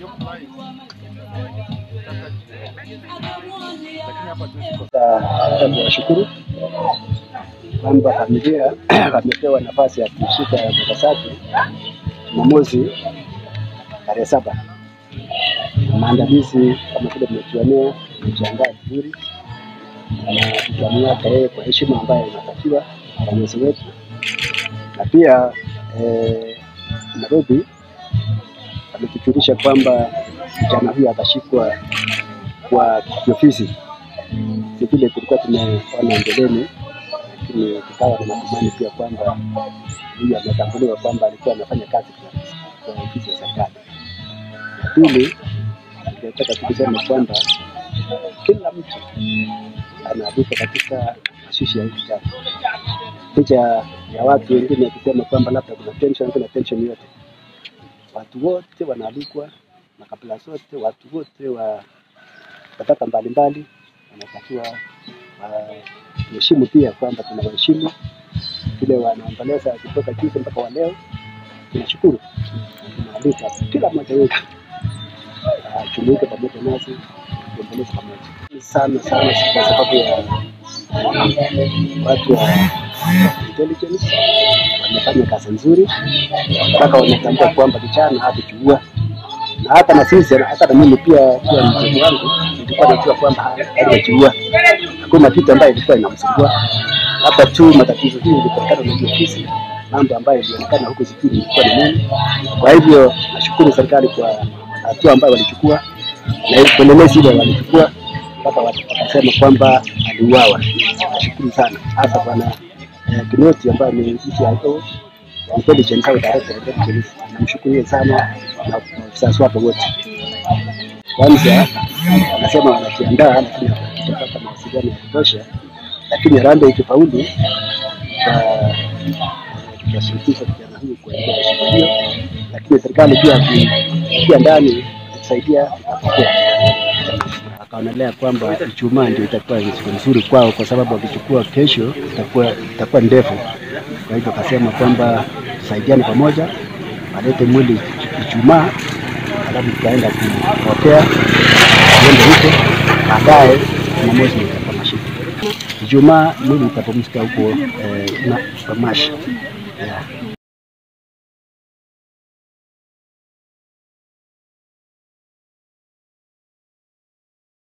Nataka kuwashukuru kwamba familia wamepewa nafasi ya kushika Nagasaki Jumamosi tarehe saba. Maandalizi kama vile mmejionea, tumejiandaa vizuri na tutamia tarehe kwa heshima ambayo inatakiwa balozi wetu, na pia eh, Nairobi ametujulisha kwamba kijana huyu atashikwa kwa kiofisi si vile tulikuwa tumeona mbeleni, lakini tukawa na matumaini pia kwamba huyu ametambuliwa kwamba alikuwa anafanya kazi kwa- kwa ofisi ya serikali. La pili, tungetaka tu kusema kwamba kila mtu anaandika katika mashishi ya hii kitabu, licha ya watu wengine kusema kwamba labda kuna tension, kuna tension yote, watu wote wanaalikwa, makabila zote, watu wote wa tabaka mbalimbali wanatakiwa waheshimu pia kwamba tunawaheshimu vile wanaomboleza kutoka juzi mpaka wa leo. Tunashukuru na tunaalika kila mmoja wetu ajumuike pamoja nasi tuomboleze pamoja sana sana, kwa sababu ya watu wa intelligence wamefanya kazi nzuri mpaka wametambua kwamba vijana hatuchukua na hata na sisi hata na mimi pia pia mtoto wangu nilikuwa najua kwamba hajajiua. Hakuna kitu ambayo ilikuwa inamsumbua, labda tu matatizo hii ilitokana na hiyo ofisi, mambo ambayo ilionekana huku sijui ilikuwa ni nini. Kwa hivyo nashukuru serikali kwa hatua ambayo walichukua na upelelezi ile walichukua mpaka wakasema kwamba aliuawa. Nashukuru sana hasa bwana eh, Kinoti ambaye ni DCIO intelligence au director of intelligence, namshukuru sana na maafisa wake wote. Kwanza anasema wanajiandaa, lakini hawajapata mawasiliano ya kutosha, lakini Harambee ikifaulu tuta- tutashirikisha vijana huyu kuendea shughuli hiyo, lakini serikali pia ikiingia ndani kusaidia itapokea. Akaonelea kwamba Ijumaa ndio itakuwa ni siku nzuri kwao, kwa sababu wakichukua kesho itakuwa itakuwa ndefu. Kwa hivyo akasema kwamba tusaidiane pamoja, walete mwili Ijumaa, alafu tutaenda kupokea tuende huko, baadaye Jumamosi ndio itakuwa mashiko. Ijumaa mwili itapumzika huko eh, na Kamashi yeah.